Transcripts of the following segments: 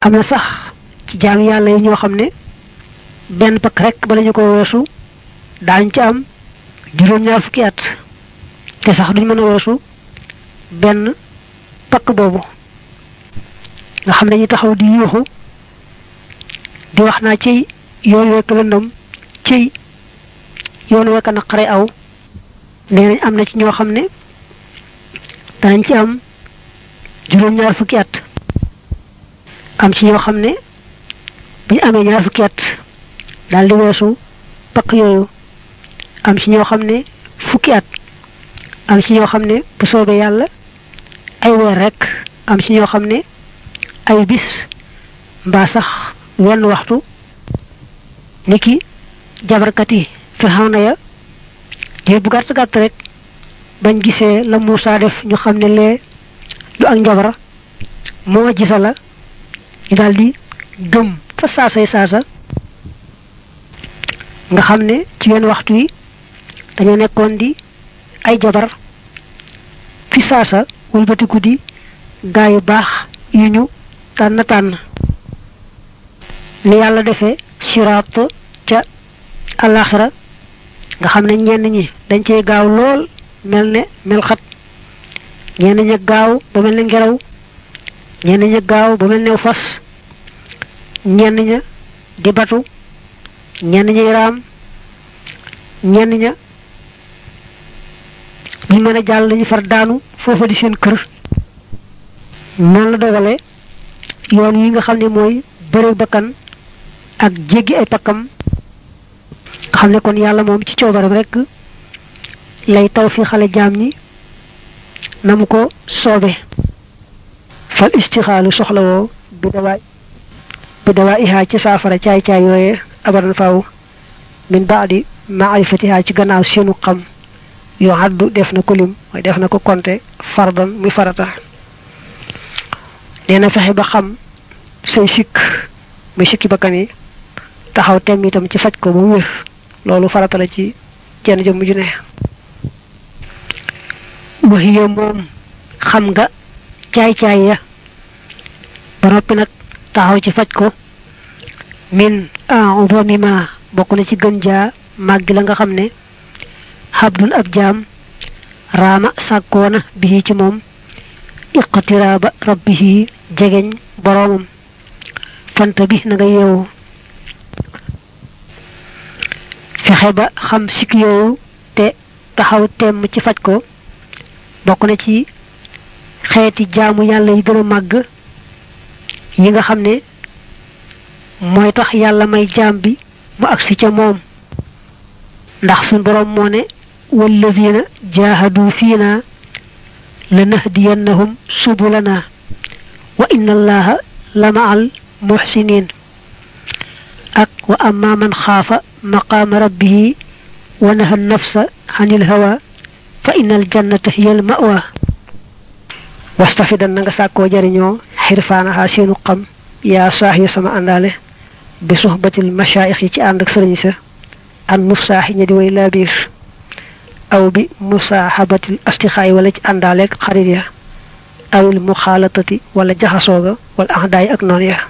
am na sax ci jaam yàlla yi ñoo xam ne benn pakk rek bala ñu ko weesu daañ ci am juróom-ñaar fukki at te sax duñ mën a weesu benn pakk boobu nga xam ne ñu taxaw di yuuxu di wax naa ci yoon wekk lëndëm ci yoon wekk naqare aw nee nañ am na ci ñoo xam ne danañ ci am juróom-ñaar fukki at am ci ñoo xam ne bu ñu amee ñaar fukki at daal di weesu pakk yooyu am ci ñoo xam ne fukki at am ci ñoo xam ne bu soobee yàlla ay weer rek am ci ñoo xam ne ay bis mbaa sax wenn waxtu niki jabarkat yi Firawna ya diir bu gàtt gàtt rek bañ gisee la Muusaa def ñu xam ne lee du ak njabar moo gisa la ñu daldi gëm fa saasay saasa nga xam ne ci wenn waxtu wi dañoo nekkoon di ay jabar fi saasa wëlbatiku di gaa yu baax yu ñu tànn tànn ni yàlla defee siraat ca alaxira nga xam ne ñenn ñi dañ cey gaaw lool mel ne mel xat ñenn ña gaaw ba mel ne ngelaw ñenn ña gaaw ba mel ne fas ñenn ña di batu ñenn ñay raam ñenn ña buñ mën a jàll ñu far daanu foofa di seen kër noonu la dogale yoon wi nga xam ne mooy bëre bakkan ak jéggi ay pakkam nga xam ne kon yàlla moom ci coobaram rek lay taw fi xale jaam ñi na mu ko soobe fal istixaalu soxlawoo bi dawaa bi dawaa ihaa ci saafara caay-caay yooye abadan faaw min baadi maarifatihaa ci gannaaw seenu xam yoo haddu def na ko lim mooy def na ko konte fardan muy farata nee na fexe ba xam say sikk muy sikki bakkan yi taxaw tem itam ci faj ko ba mu wér loolu farata la ci jenn jëmm ju ne waxiya moom xam nga caay-caay ya ba noppi nag taxaw ci faj ko min a'zami ma bokk na ci gën jaa màggi la nga xam ne xabdun ab jaam raama sàkkoona bihi ci moom iqtiraaba rabbihi jegeñ boroomam fanta bi na nga yeewu fexe ba xam sikk yooyu te taxaw temm ci faj ko bokk na ci xeeti jaamu yàlla yi gën a màgg yi nga xam ne mooy tax yàlla may jaam bi mu agsi ca moom ndax suñ boroom moo ne wallazina jaahadu fiina lanahdiyannahum subulana wa inna allaha la ma'al muhsinin ak wa amma man xaafa maqaama rabbihi wa naha nafsa anil hawa fa innal jannata hiyal ma'wa wastafidan na nga sàkkoo jariñoo xirfaanaxaa seenu xam yaa saax yu sama àndaale bi suxbatil mashaayix yi ci ànd ak sëriñ sa an musaaxi ña di way laabiir aw bi musaaxabatil astixaay wala ci àndaaleeg xarit ya awil muxaalatati wala jaxasooga wala axdaay ak noon ya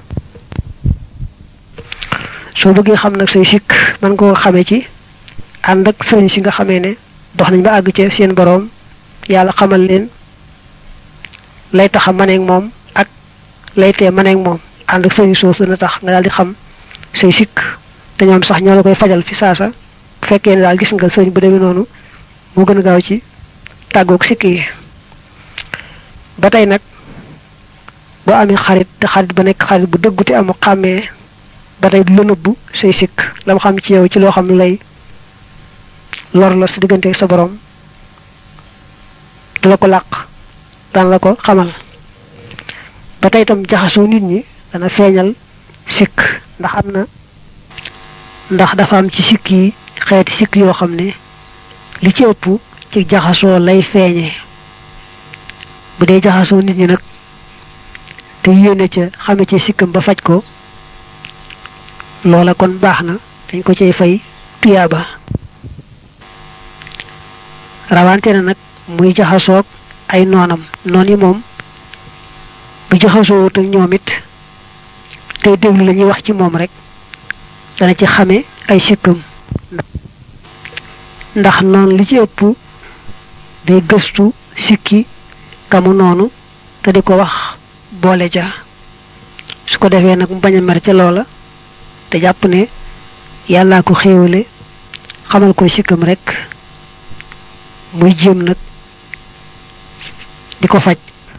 soo bëggee xam nag say sikk man nga ko xamee ci ànd ak sëriñ si nga xamee ne dox nañ ba àgg ci seen boroom yàlla xamal leen lay taxa maneeg moom ak lay tee maneeg moom ànd ak sëriñ soosu na tax nga daal di xam say sikk te ñoom sax ñoo la koy fajal fi saasa bu fekkee ne daal gis nga sëriñ bu demee noonu moo gën a gaaw ci tàggoog sikk yi ba tey nag boo amee xarit te xarit ba nekk xarit bu dëggu te amu xàmmee ba tey du la nëbbu say sikk la mu xam ci yow ci loo xam ne lay lor la sa diggante sa borom du la ko làq daan la ko xamal ba tey itam jaxasoo nit ñi dana feeñal sikk ndax am na ndax dafa am ci sikk yi xeeti sikk yoo xam ne li ci ëpp ci jaxasoo lay feeñee bu dee jaxasoo nit ñi nag te yéene ca xame ci sikkam ba faj ko loola kon baax na dañ ko cay fay tuyaaba rawante na nag muy jaxasoog ay noonam noon yi moom bu jaxasoo ak ñoom it tey déglu la ñuy wax ci moom rek dana ci xame ay sikkam ndax noonu li ci ëpp day gëstu sikki kamu noonu te di ko wax boole ja su ko defee nag mu bañ a mer ca loola te jàpp ne yàllaa ko xéewale xamal ko sikkam rek muy jéem nag di ko faj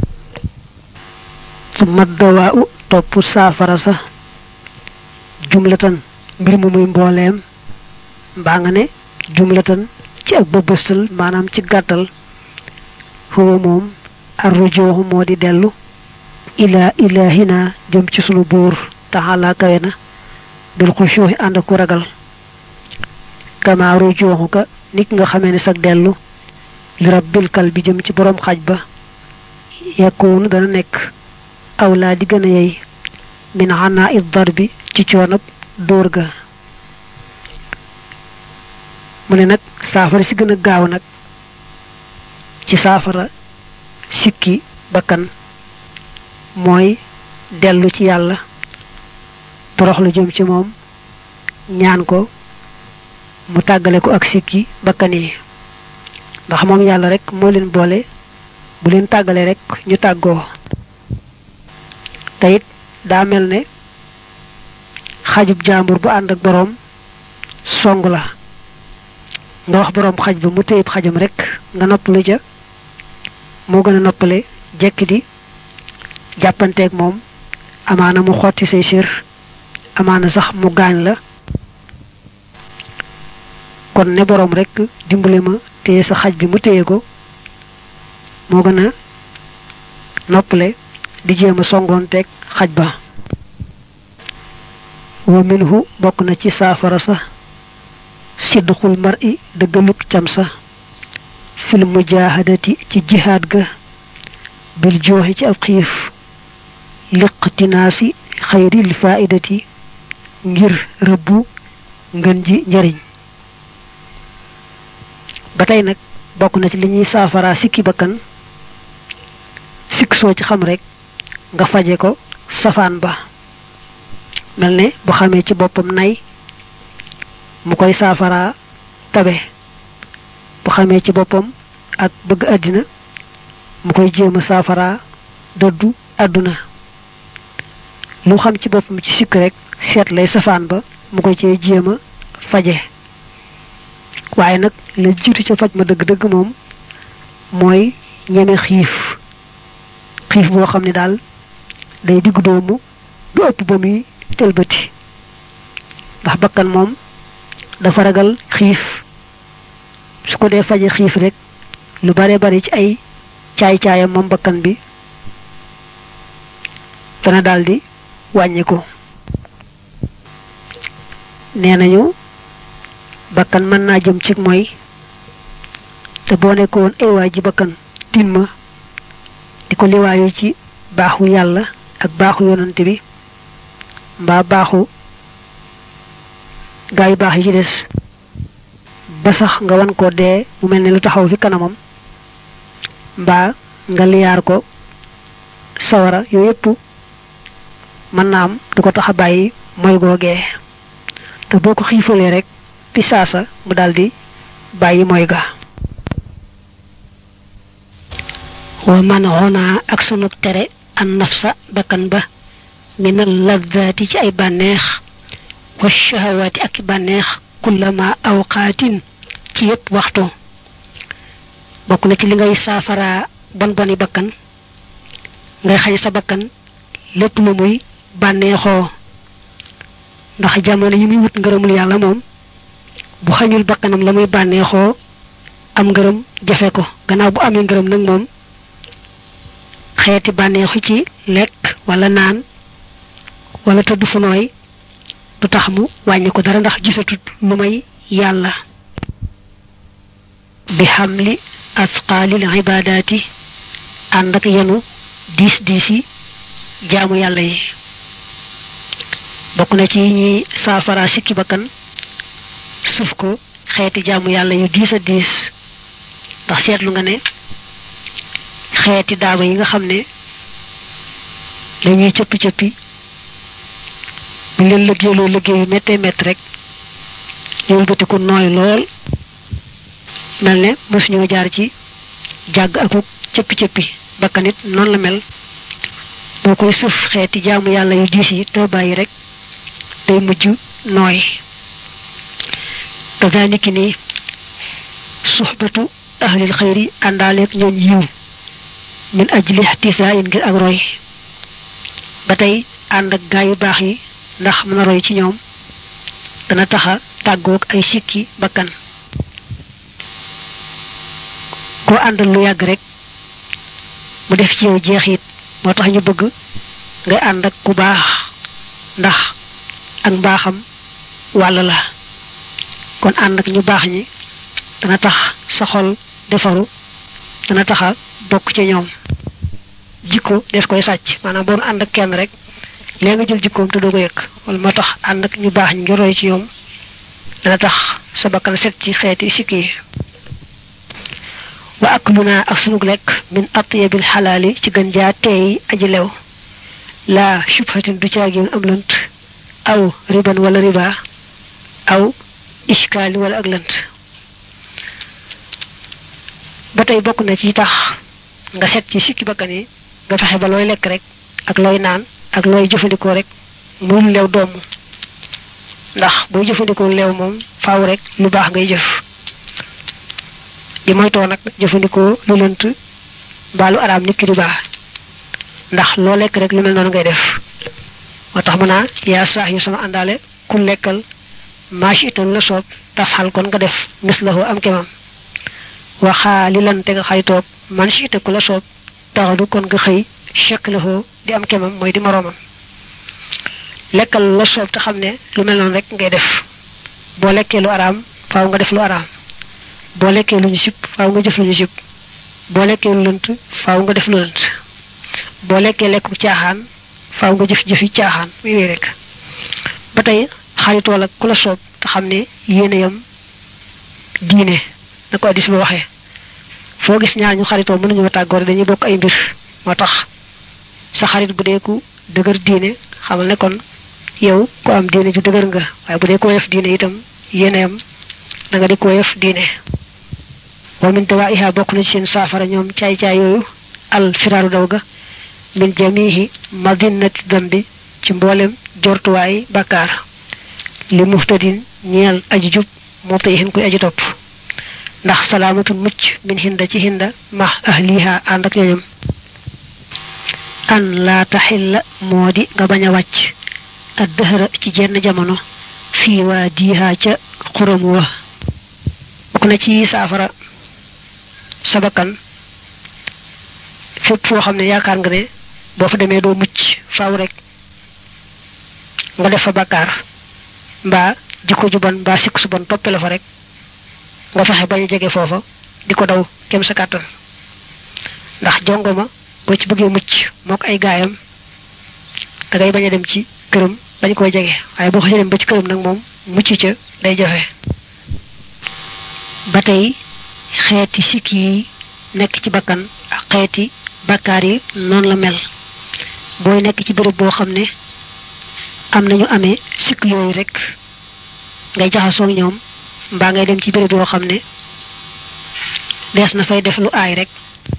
su mat dawaa u topp saafara sa jumlatan mbir mu muy mbooleem mbaa nga ne jumlatan ci ak bëbëstal maanaam ci gàttal huwa moom arrujooxu moo di dellu ilaa ilaahina jëm ci sunu buur taxalaa kawe na bil xushooxi ànd ku ragal kama rujooxu ka nit nga xamee ne sag dellu li rabbil kal bi jëm ci boroom xaj ba yakkuunu dana nekk awlaa di gën a yey min xanaa it dar bi ci coonab dóor ga mu ne nag saafara si gën a gaaw nag ci saafara sikki bakkan mooy dellu ci yàlla toroxlu jëm ci moom ñaan ko mu tàggale ko ak sikki bakkan yi ndax moom yàlla rek moo leen boole bu leen tàggale rek ñu tàggoo te it daa mel ne xajub jaambur bu ànd ak boroom song la nga wax boroom xaj ba mu téyib xajam rek nga noppalu ja moo gën a noppale jekk di jàppanteeg moom amaana mu xotti say sér amaana sax mu gaañ la kon ne boroom rek dimbale ma téye sa xaj bi mu téye ko moo gën a noppale di jéem a songoonteeg xaj ba wa minhu bokk na ci saafara sa sidqul mar'i dëggaluk cam sa fil mujahadati ci jihaad ga bil jooxi ci ab xiif liqtinaasi xayril faidati ngir rëbbu ngën ji njariñ ba tey nag bokk na ci li ñuy saafara sikki bakkan sikk soo ci xam rek nga faje ko safaan ba mel ne bu xamee ci boppam nay mu koy saafara tabe bu xamee ci boppam ak bëgg àddina mu koy jéem a saafara dëddu àdduna lu xam ci boppam ci sikk rek seet lay safaan ba mu koy cee jéem a faje waaye nag la jiitu ca faj ma dëgg-dëgg moom mooy ñeme xiif xiif boo xam ne daal day diggu doomu du ëpp ba muy tëlbati ndax bakkan moom dafa ragal xiif su ko dee faje xiif rek lu bare bari ci ay caay-caayam moom bakkan bi dana daldi wàññi ko nee nañu bakkan mën naa jëm ci mooy te boo nekkoon ay waay ji bakkan tin ma di ko liwaayu ci baaxu yàlla ak baaxu yonante bi mbaa baaxu gaa yu baax yi ci des ba sax nga wan ko dee mu mel ne lu taxaw fi kanamam mbaa nga liyaar ko sawara yooyu yépp mën naa am du ko tax a bàyyi mooy googee te boo ko xiifalee rek fi saasa mu daldi bàyyi mooy ga wa man xonaa ak sunu tere an nafsa bakkan ba minal laddaati ci ay bànneex wa shahawaati ak bànneex kullama awqaatin ci yépp waxtu bokk na ci li ngay saafara bon boni bakkan ngay xañ sa bakkan lépp lu muy bànneexoo ndax jamono yi muy wut ngërëmul yàlla moom bu xañul bakkanam la muy bànneexoo am ngërëm jafe ko gannaaw bu amee ngërëm nag moom xeeti bànneexu ci lekk wala naan wala tëdd fu nooy du tax mu wàññi ko dara ndax gisatut lu may yàlla bi xamli asqaalil ibaadaati ànd ak yenu diis diis yi jaamu yàlla yi bokk na ci ñi saafara sikki bakkan suuf ko xeeti jaamu yàlla yu diis a diis ndax seetlu nga ne xeeti daaba yi nga xam ne dañuy cëppi cëppi bu leen liggéeyloo liggéey yu méttee métti rek ñu wëlbatiku nooy lool mel ne mosuñoo jaar ci jàgg akuk cëppi-cëppi bakkanit noonu la mel boo koy sëf xeeti jaamu yàlla yu diis yi te bàyyi rek day mujj nooy kazaniki ni suxbatu ahlil xayri àndaaleeg ñooñ yiw min ajli ihtisaa in ngir ak roy ba tey ànd ak gaa yu baax yi ndax mën a roy ci ñoom dana taxa tàggoog ay sikki bakkan koo àndal lu yàgg rek mu def ci yow jeexit moo tax ñu bëgg ngay ànd ak ku baax ndax ak mbaaxam wàll la kon ànd ak ñu baax ñi dana tax sa xol defaru dana taxa bokk ci ñoom jikko des koy sàcc maanaam boo ànd ak kenn rek léegi nga jël jikkoom te doo ko yëg wala moo tax ànd ak ñu baax ñi nga roy ci ñoom dana tax sa bakkan set ci xeeti sikki yi wa akluna ak sunug lekk min atyabil xalaali ci gën jaa teey aji lew laa shubhatin du caagin am lënt aw riban wala riba aw iskaali wala ak lënt ba tey bokk na ci tax nga set ci sikki bakkan yi nga fexe ba looy lekk rek ak looy naan ak looy jëfandikoo rek muy lu leew doomu ndax booy jëfandikoo leew moom faaw rek lu baax ngay jëf di moytoo nag jëfandikoo lu lënt mbaalu araam nit ki di baax ndax loo lekk rek lu mel noonu ngay def moo tax mu naa yaa saax yu sama àndaale ku lekkal maashi itam la soob tafxal kon nga def ngis la am kemam waxaa li lan te nga xay toog man si ite ku la soob taxadu kon nga xëy chek la di am kemam mooy di moroomam lekkal la soob te xam ne lu mel noonu rek ngay def boo lekkee lu araam faaw nga def lu araam boo lekkee lu ñu sib faaw nga jëf lu ñu sib boo lekkee lu lënt faaw nga def lu lënt boo lekkee lekku caaxaan faaw nga jëf jëfi caaxaan muy wéy rek ba tey xaritool ak ku la soob te xam ne yéene yam diine na ko addis ba waxee foo gis ñaar ñu xaritoo mënuñoo tàggoor dañuy bokk ay mbir moo tax sa xarit bu dee ku dëgër diine xamal ne kon yow ku am diine ju dëgër nga waaye bu dee ko yef diine itam yéeneyam da nga di ko yef diine wa min dawaiha bokk na ci seen saafara ñoom caay-caay yooyu al firaaru daw ga min jamihi madinati dambi ci mboolem jortuwaay bakkaar li muhtadin ñeel aji jub moo tey xin koy aji topp ndax salaamatun mucc min hinda ci hinda ma ahliha ànd ak ñoñam an laa taxilla moo di nga bañ a wàcc ak dëhëra ci jenn jamono fii waa diihaa ca xuram wa bokk na ci saafara sa bakkan fépp foo xam ne yaakaar nga ne boo fa demee doo mucc faaw rek nga def fa bakkaar mbaa jikko ju bon mbaa sikk su bon toppe la fa rek nga fexe bañ a jege foofa di ko daw kem sa kàttan ndax jongoma boo ci bëggee mucc moo ko ay gaayam da ngay bañ a dem ci këram bañ koy jege waaye boo xasee dem ba ci këram nag moom mucc ca day jafe ba tey xeeti sikki yi nekk ci bakkan ak xeeti bakkaar yi noonu la mel booy nekk ci béréb boo xam ne am nañu amee sikk yooyu rek ngay jaxasoog ñoom mbaa ngay dem ci béréb yoo xam ne dees na fay def lu aay rek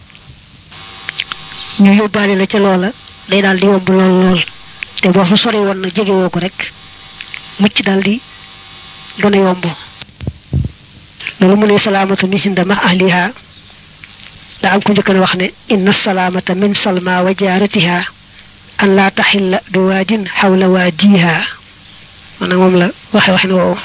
ñu yóbbaale la ca loola day daal di yomb lool lool te boo fa sori woon na jegewoo ko rek mucc daal di gën a yomb loolu mu ne salaamatu min hinda ma ahliha da am ko njëkk na wax ne inna salaamata min salma wa jaaratiha an laa taxilla bi waadin xawla waadiha maanaam moom la waxe waxin woowu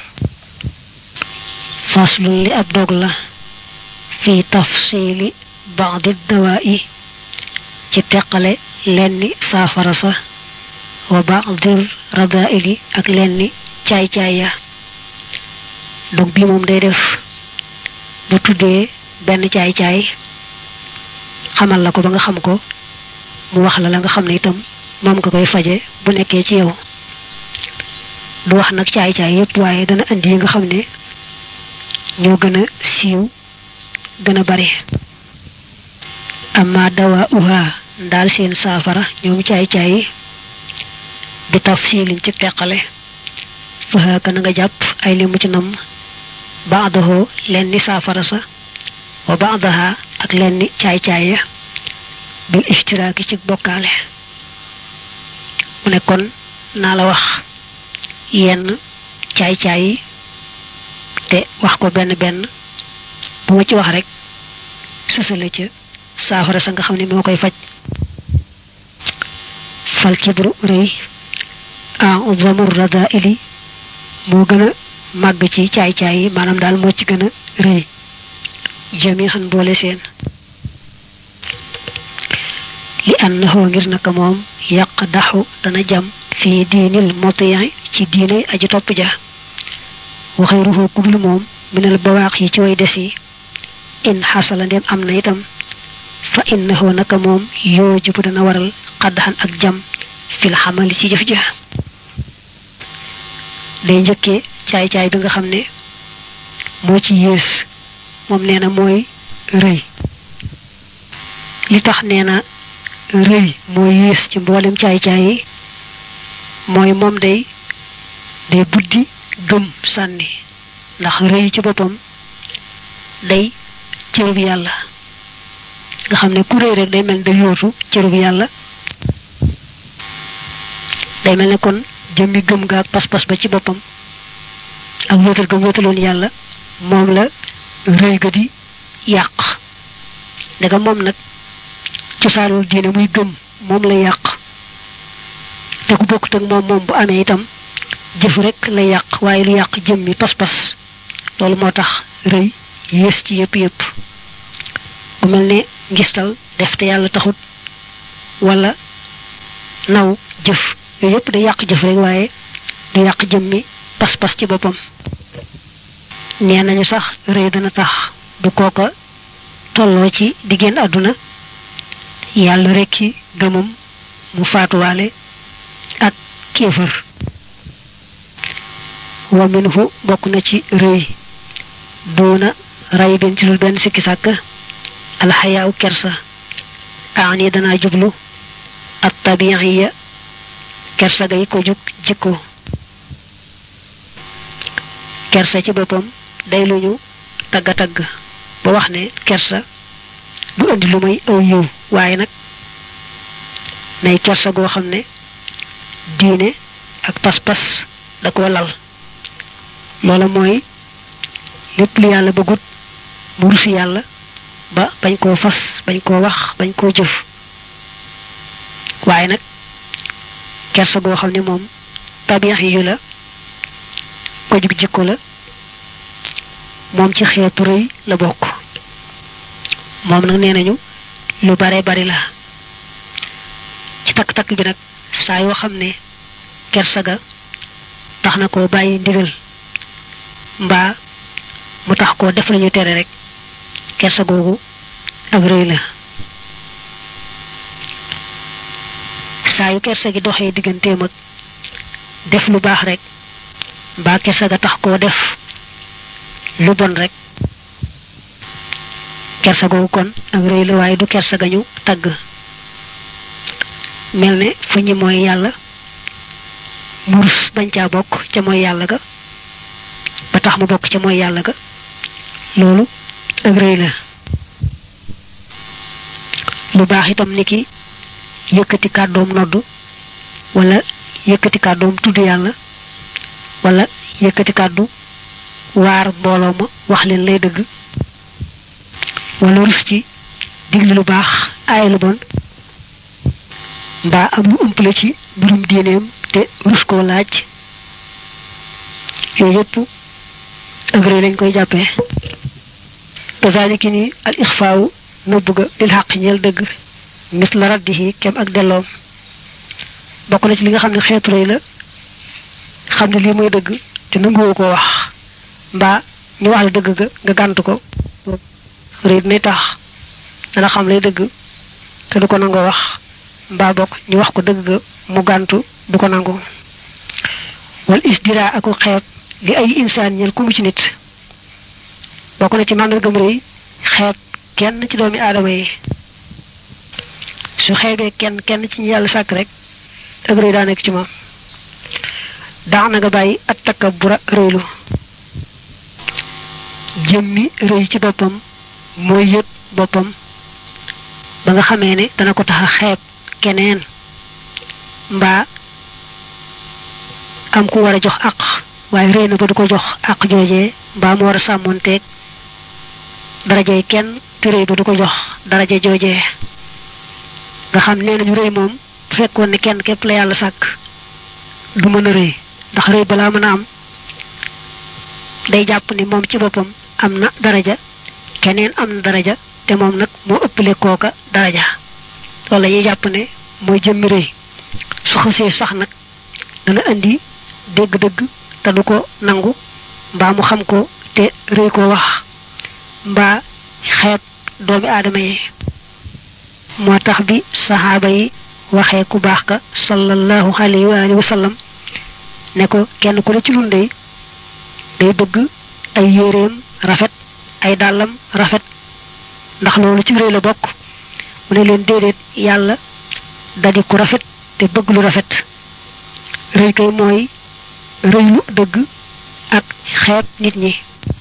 faslun li ab dog la fi tafsili baadi dawaa'i ci teqale lenni saafara sa wa baadir radaili ak lenni caay-caay ya dog bi moom day def bu tuddee benn caay-caay xamal la ko ba nga xam ko mu wax la la nga xam ne itam moom nga koy faje bu nekkee ci yow du wax nag caay-caay yépp waaye dana indi yi nga xam ne ñoo gën a siiw gën a bari amma dawa uha ndaal seen saafara ñoom caay-caay bi tafsilin ci teqale fahaaka na nga jàpp ay li mu ci nam baadahoo leen ni saafara sa wa baadaha ak leen ni caay-caay ya bil ishtiraaki ci bokkaale mu ne kon naa la wax yenn caay-caay yi te wax ko benn benn bu ma ci wax rek sësale ca saafara sa nga xam ne moo koy faj fal kibru rëy en obsamur rada ili moo gën a màgg ci caay-caay yi maanaam daal moo ci gën a rëy jami xan boole seen li annahu ngir naka moom yàq daxu dana jam fii diinil motiyan ci diinay aji topp ja waxee ruxoo kudul moom minal bawaax yi ci way des yi in xasala ndem am na itam fa innahu naka moom yoo jibu dana waral xaddaxan ak jam fil xamali ci jëf ja day njëkkee caay-caay bi nga xam ne moo ci yées moom nee na mooy rëy li tax nee na rëy moo yées ci mboolem caay-caay yi mooy moom day day buddi gëm sànni ndax rëy ci boppam day cërub yàlla nga xam ne ku rëy rek day mel ne day yootu cërub yàlla day mel ne kon jëmmi gëm ga ak pas-pas ba ci boppam ak wéetal gëm wéetaloon yàlla moom la rëy ga di yàq daga moom nag cosaanul diine muy gëm moom la yàq te ku bokkut ak moom moom bu amee itam jëf rek la yàq waaye lu yàq jëmmi pas-pas loolu moo tax rëy yées ci yëpp yëpp bu mel ne ngistal def te yàlla taxut wala naw jëf yooyu yëpp day yàq jëf rek waaye du yàq jëmmi pas-pas ci boppam nee nañu sax rëy dana tax du kooka tolloo ci di génn àdduna yàlla rekki gëmam mu faatuwaale ak kéefër wa minhu bokk na ci rëy doona ray benn ci lul benn sikki sàkk alxayaaw kersa aani danaa jublu at tabiiya kersa gay ko jug jikko kersa ci boppam day lu ñu tagga tagg ba wax ne kersa du indi lu may aw yiw waaye nag nay kersa goo xam ne diine ak pas-pas da ko lal loola mooy lépp lu yàlla bëggut mu rusi yàlla ba bañ koo fas bañ koo wax bañ koo jëf waaye nag kersa goo xam ne moom tabiix yu la ko jug jikko la moom ci xeetu rëy la bokk moom nag nee nañu lu bare bari la ci takk-takk bi nag saa yoo xam ne kersa ga tax na koo bàyyi ndigal mbaa mu tax koo def lañu tere rek kersa googu ak rëy la saa yu kersa gi doxee digganteem ak def lu baax rek mbaa kersa ga tax koo def lu bon rek kersa googu kon ak rëy la waaye du kersa ga ñu tagg mel ne fu ñi mooy yàlla murus bañ caa bokk ca mooy yàlla ga ba tax mu bokk ca mooy yàlla ga loolu ak rëy la lu baax itam ni ki yëkkati kàddoom noddu wala yëkkati kàddoom tudd yàlla wala yëkkati kàddu waar mbooloo ma wax leen lay dëgg wala rus ci digle lu baax aay lu bon mbaa am lu umpale ci mbirum diineem te rus koo laaj yooyu yëpp ak rëy lañ koy jàppee kazaliki ni al ixfaawu nëbb ga lil xaq ñeel dëgg mis la raddihi kem ak delloom bokk na ci li nga xam ne xeetu rëy la xam ne lii mooy dëgg te nanguwoo ko wax mbaa ñu wax la dëgg ga nga gànt ko rëy dinay tax dana xam lay dëgg te du ko nangoo wax mbaa bokk ñu wax ko dëgg ga mu gàntu du ko nangu wal isdira aku xeeb li ay insaan ñel ku mu ci nit bokk na ci màndargam rëy xeeb kenn ci doomi aadama yi su xeebee kenn kenn ci ñu yàlla sàkk rek ak rëy daa nekk ci moom daax na nga bàyyi at takabbura rëylu jëmmi rëy ci boppam mooy yëg boppam ba nga xamee ne dana ko tax a xeeb keneen mbaa am ku war a jox àq waaye rëy na ba du ko jox àq joojee mbaa mu war a sàmmoonteeg darajey kenn te rëy ba du ko jox daraje joojee nga xam nee nañu rëy moom bu fekkoon ne kenn képp la yàlla sàkk du mën a rëy ndax rëy balaa mën a am day jàpp ni moom ci boppam am na daraja keneen am na daraja te moom nag moo ëppale kooka daraja loolu la ñuy jàpp ne mooy jëmmi rëy su xësee sax nag dana indi dégg-dëgg te du ko nangu mbaa mu xam ko te rëy ko wax mbaa xeeb doomi aadama yi moo tax bi saxaaba yi waxee ku baax ka sallallahu alayhi wa alihi wa sallam ne ko kenn ku ne ci nun day day bëgg ay yéreem rafet ay dàllam rafet ndax loolu ci rëy la bokk mu ne leen déedéet yàlla dadi ku rafet te bëgg lu rafet rëy kay mooy rëy lu dëgg ak xeeb nit ñi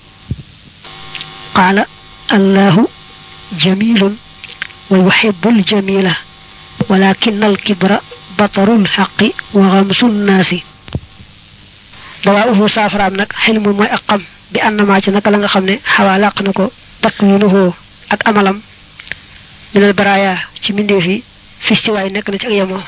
qaala allahu jamilun wa yuhibbul jamila walakin al kibra batarul xaqi wa xamsun naasi dawaa uhu saafaraam nag xilmu mooy ak xam bi ànnamaa ci naka la nga xam ne xawaa làq na ko takwinuhu ak amalam minal baraaya ci mbindeef yi fistiwaay nekk na ci ak yemoo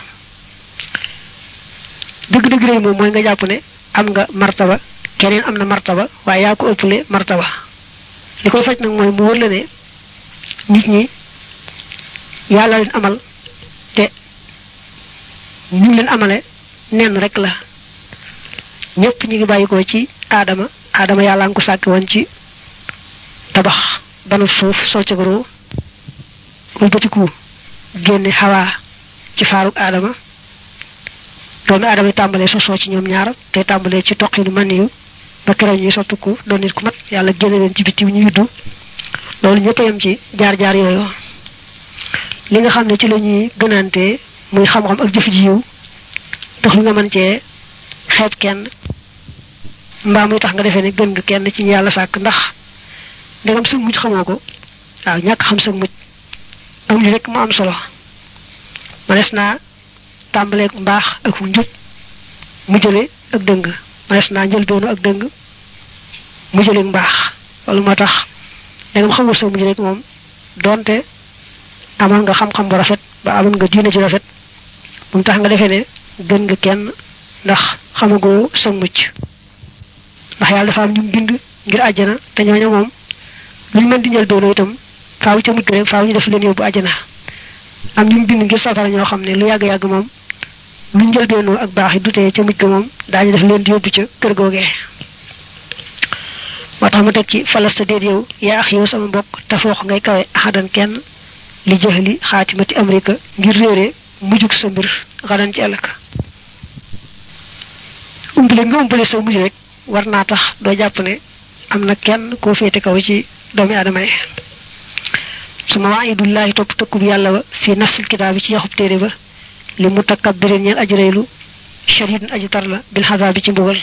dëgg-dëgg rëy moom mooy nga jàpp ne am nga martaba keneen am na martaba waaye yaa ko ëppale martaba li koy faj nag mooy mu wër la ne nit ñi yàlla leen amal te ñu leen amale nenn rek la ñëpp ñu ngi bàyyi ko ci aadama aadama yàlla nga ko sàkki woon ci tabax banu suuf sol ca goro wëlbatiku génne xawaa ci faaruk aadama doomi aadama yi tàmbalee sosoo ci ñoom ñaar te tàmbalee ci toqinu man yu ba keroog ñuy soppiku doon nit ku mat yàlla génne leen ci biti ñu yuddu loolu ñëpp a yem ci jaar-jaar yooyu li nga xam ne ci la ñuy gënante muy xam-xam ak jëf ji yiw tax lu nga mën cee xeeb kenn mbaa muy tax nga defee ne gën nga kenn ci ñu yàlla sàkk ndax ndegam sëg mujj xamoo ko waaw ñàkk xam sëg mujj am li rek mu am solo manes naa tàmbaleeg mbaax ak njub mu jële ak dëng manes naa njël doonu ak dëng mu jëleeg mbaax loolu moo tax ndegam xamul sëg mujj rek moom doonte amoon nga xam-xam bu rafet ba amoon nga diine ji rafet bu mu tax nga defee ne gën nga kenn ndax xamagoo sëg mucc ndax yàlla dafa am ñu bind ngir àjjana te ñooñu moom lu ñu mën di njël doonoo itam faaw ca mujj rek faaw ñu def leen yóbbu àjjana am ñu bind ngir safara ñoo xam ne lu yàgg-yàgg moom lu njël doonoo ak baax yi dutee ca mujj ga moom daañu def leen di yóbbu ca kër googee moo tax mu teg ci falasta déet yow yaa ax yow sama mbokk te foox ngay kawe axadan kenn li jëxli xaatimati amrika ngir réere mujjug sa mbir xadan ci ëllëg umpale nga umpale sa mujj rek war naa tax doo jàpp ne am na kenn koo féete kaw ci doomi aadama yi suma waayidullahi topp tëkkub yàlla ba fi nafsil kitaab bi ci yaxub téere ba li mu takabbirin ñeen aji reylu shadidun aji tar la bil xasaab bi ci mbugal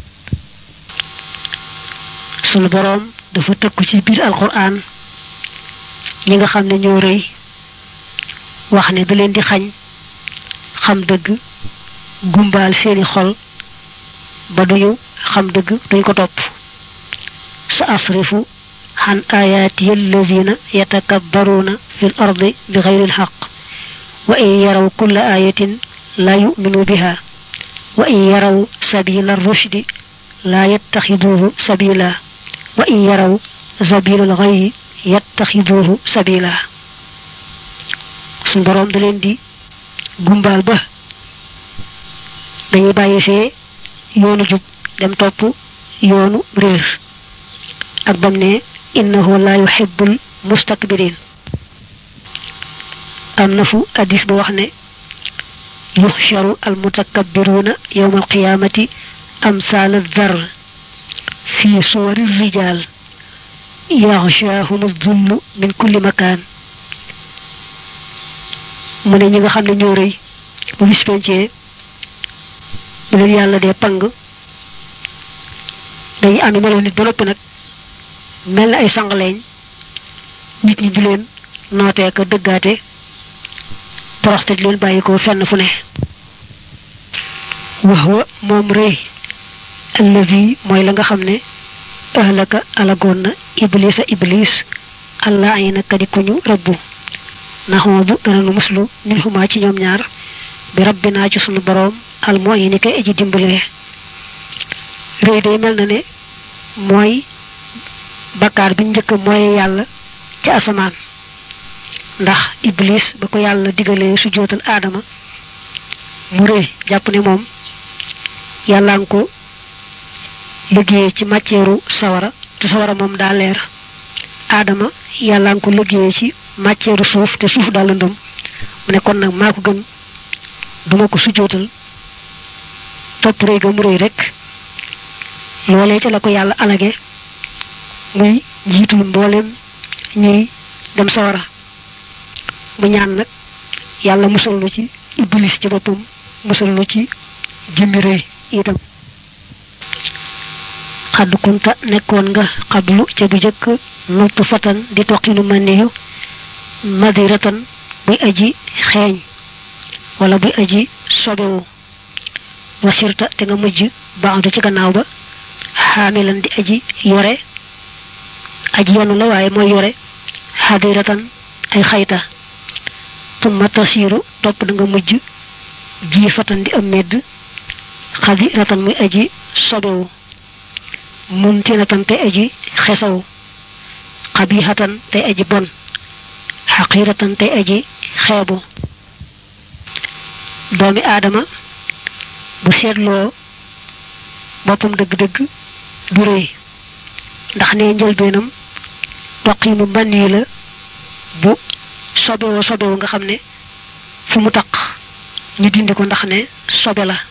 sunu boroom dafa tëkku ci biir alquran ñi nga xam ne ñoo rëy wax ne da leen di xañ xam dëgg gumbaal seeni xol ba duñu xam dëgg duñ ko topp sa asrifu عن آياتي الذين يتكبرون في الأرض بغير الحق وإن يروا كل آية لا يؤمنوا بها وإن يروا سبيل الرشد لا يتخذوه سبيلا وإن يروا سبيل الغي يتخذوه سبيلا sun borom da leen di gumbal ba dañuy bàyyi fee yoonu jub dem topp yoonu réer ak bam ne innahu la yuhibbul mustakbirin am na fu hadis ba wax ne yuxsharu al mutakabbiruna yawma al qiyamati amsal adh-dhar fi suwari rijal yaghshahum adh-dhullu min kulli makan mu ne ñi nga xam ne ñoo rëy bu bis pencee bu leen yàlla dee pang dañuy ami melo nit ba noppi nag mel na ay sangaleeñ nit ñi di leen nootee ka dëggaate toroxte di leen bàyyi ko fenn fu ne wax wa moom rëy allazi mooy la nga xam ne ahlaka alagoon na iblisa iblis allah ay na kadi ku ñu rëbbu naxoo bu dana nu muslu min xumaa ci ñoom ñaar bi rabbinaa ci sunu boroom al mooy ni kay aji dimbalee rëy day mel na ne mooy bakkaar bi njëkk mooy yàlla ci asamaan ndax iblis ba ko yàlla digalee su jootal aadama mu rëy jàpp ne moom yàlla nga ko liggéeyee ci matière sawara te sawara moom daa leer aadama yàlla nga ko liggéeyee ci matière suuf te suuf daa lëndëm mu ne kon nag maa ko gën duma ko sujootal topp rëy ga mu rëy rek loolee ca la ko yàlla alage muy njiitul mboolem ñiy dem sawara mu ñaan nag yàlla musal nu ci iblis ci boppam musal nu ci jëmmi rëy itam xadd kunta nekkoon nga xablu ca bu jëkk nutt fatan di toqinu maniyu madiratan buy aji xeeñ wala buy aji sobewu wasirta te nga mujj baandu ci gannaaw ba xaamilan di aji yore aji yenu la waaye mooy yore xadiratan ay xayta tumma tasiiru topp da nga mujj jiifatan di am medd xadiratan muy aji sobewu muntinatan tey aji xesaw xabixatan tey aji bon xaqiratan tey aji xeebu doomi aadama bu seetloo boppam dëgg-dëgg du rëy ndax ne njëlbeenam toqiinu mbann yi la bu sobewoo sobewu nga xam ne fu mu taq ñu dindi ko ndax ne sobe la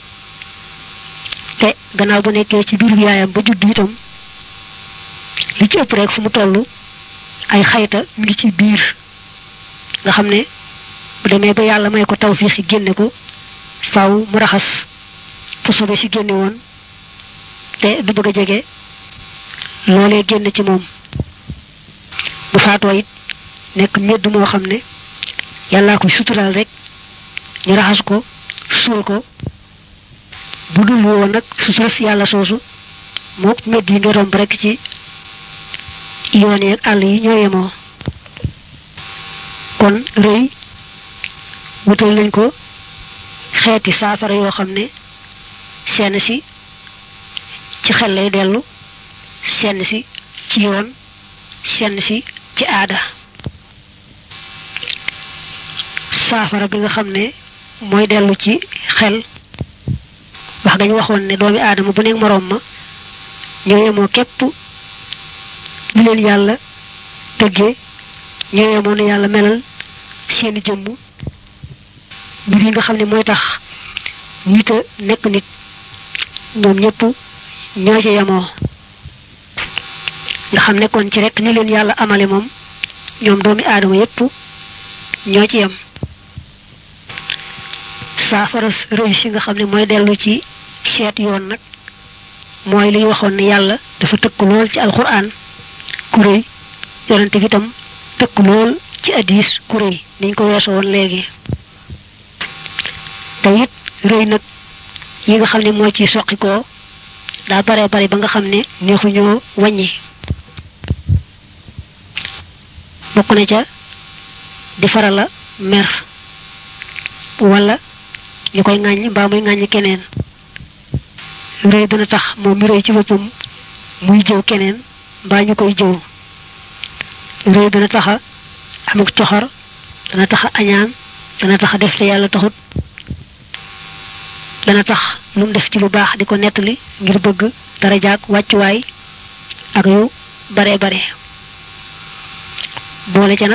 te gannaaw bu nekkee ci biiru yaayam ba judd itam li ci ëpp rek fu mu toll ay xayta mi ngi ci biir nga xam ne bu demee ba yàlla may ko tawfiixi génne ko faaw mu raxas fu sobe si génne woon te du bëgg a jege loolee génn ci moom bu faatoo it nekk medd moo xam ne yàllaa ko suturaal rek ñu raxas ko suul ko bu dul woon nag sutura si yàlla soosu moo medd yi nga romb rek ci yoon yeeg àll yi ñoo yemoo kon rëy wutal nañ ko xeeti saafara yoo xam ne seen si ci xel lay dellu seen si ci yoon seen si ci aada saafara bi nga xam ne mooy dellu ci xel wax gañ waxoon ne doomi aadama bu nekk moroom ma ñoo yemoo képp li leen yàlla tëggee ñoo yemoo ne yàlla melal seeni jëmm mbir yi nga xam ne mooy tax nit a nekk nit ñoom ñëpp ñoo ci yemoo nga xam nekkoon ci rek ni leen yàlla amale moom ñoom doomi aadama yépp ñoo ci yem saafara rëy si nga xam ne mooy dellu ci seet yoon nag mooy li ñu waxoon ne yàlla dafa tëkk lool ci alquran ku rëy yonente bi tam tëkk lool ci addis ku rëy niñ ko weesoo woon léegi te it rëy nag yi nga xam ne moo ci soqi ko daa bare bare ba nga xam ne neexuñoo wàññi bokk na ca di farala mer wala ñu koy ŋàññ mbaa muy ŋàññ keneen rëy dana tax moom mi rëy ci boppam muy jëw keneen mbaa ñu koy jëw rëy dana taxa amuk coxor dana taxa añaan dana taxa def te yàlla taxut dana tax lu mu def ci lu baax di ko nettali ngir bëgg dara jaag wàccuwaay ak yu bare bare boole ca nag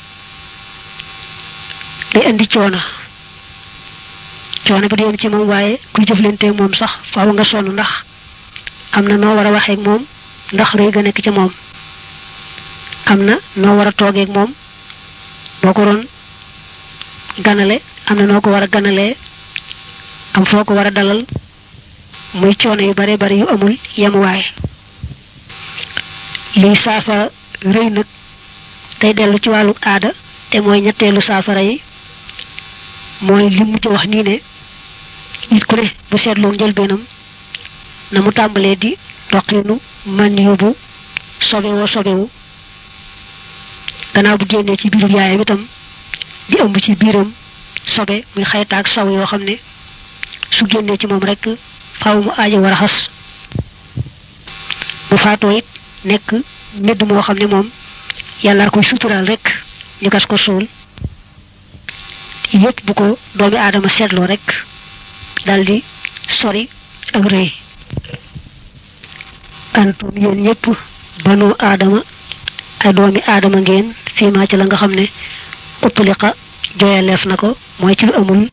day indi coono coono bi di yem ci moom waaye kuy jëflanteeg moom sax faaw nga sonn ndax am na noo war a waxeeg moom ndax rëy ga nekk ca moom am na noo war a toogeeg moom boo ko doon ganale am na noo ko war a ganalee am foo ko war a dalal muy coono yu bare bare yu amul yemuwaay liy saafara rëy nag tey dellu ci wàllu aada te mooy ñetteelu saafara yi mooy li mu ci wax nii ne nit ku ne bu seetloo njëlbeenam na mu tàmbalee di roqinu man yóbbu sobewoo sobewu gannaaw bu génnee ci biiru yaayam itam di ëmb ci biiram sobe muy xaytaak saw yoo xam ne su génnee ci moom rekk faaw mu aajo war a xas bu faatoo it nekk medd moo xam ne moom yàlla koy suturaal rekk ñu gas ko suul yépp bu ko doomi aadama seetloo rekk daldi sori ak rëy antum yéen ñépp banu aadama ay doomi aadama ngeen fii maa ci la nga xam ne utliqa joyaleef na ko mooy ci lu amul